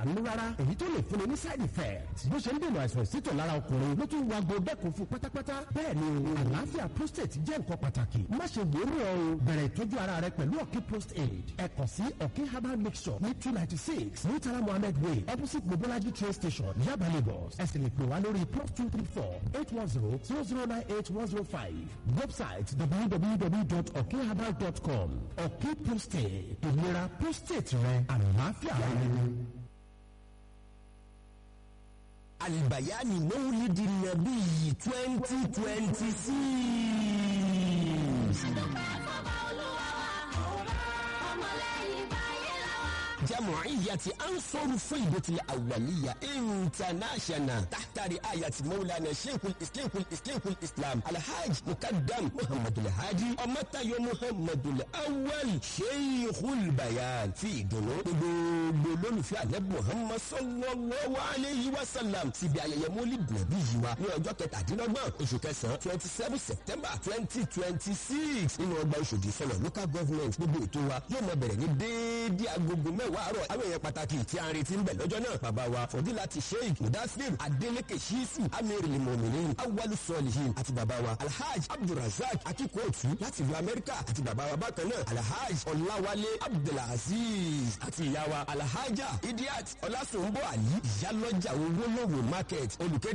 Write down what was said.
nínú rárá èyí tó lè fúnni ní side effect bó ṣe ń dènà àìsàn ìsítọ̀ lára ọkùnrin ló tún wá gbọ́ dẹ́kun fún pátápátá bẹ́ẹ̀ ni àlàáfíà prostate jẹ́ nǹkan pàtàkì má ṣe wòórùn ọ bẹ̀rẹ̀ ìtọ́jú ara rẹ pẹ̀lú ọ̀kí prostate ẹ kàn sí ọ̀kí herbal mixture ní two ninety six murtala mohammed way opposite mobolaji train station yaba lagos ẹ sì lè pè wá lórí plus two three four eight one zero zero zero nine eight one zero five website www.okherbal.com ọ̀kí prostate ìlera prostate rẹ àlàáfíà rẹ. albayani mawlidi nabi twenty twenty six. جمعية أنصر فيضة الأولية انترناشونال تحت رعاية مولانا شيخ الإسلام الإسلام الإسلام الحاج مقدم محمد الهادي أمتى محمد الأول شيخ البيان في دونو gbogbo fi àlẹ́bù muhammad sallallahu alayhi wa sallam síbi ayẹyẹ mólid nàbí yìí wa ní ọjọ́ kẹtàdínlọ́gbọ̀n oṣù kẹsàn-án twenty seven september twenty twenty six nínú ọgbà oṣòdì sọ̀rọ̀ local government gbogbo ètò wa yóò máa bẹ̀rẹ̀ ní déédéé agogo mẹ́wàá àárọ̀ àwọn èèyàn pàtàkì tí a ń retí ń bẹ̀ lọ́jọ́ náà bàbá wa fọdílàtì sheikh mudasir adeleke shisu amir limominin awalu sọlihin àti bàbá wa alhaj abdulrasaq akikootu láti ìlú amẹ́ríkà àti bàbá wa bákan náà alhaj ọláwálé abdulaziz àti ìyá wa alhaja idiat ọlásùnbọ̀ àlí ìyálọ́jà owó lówó market olùkéde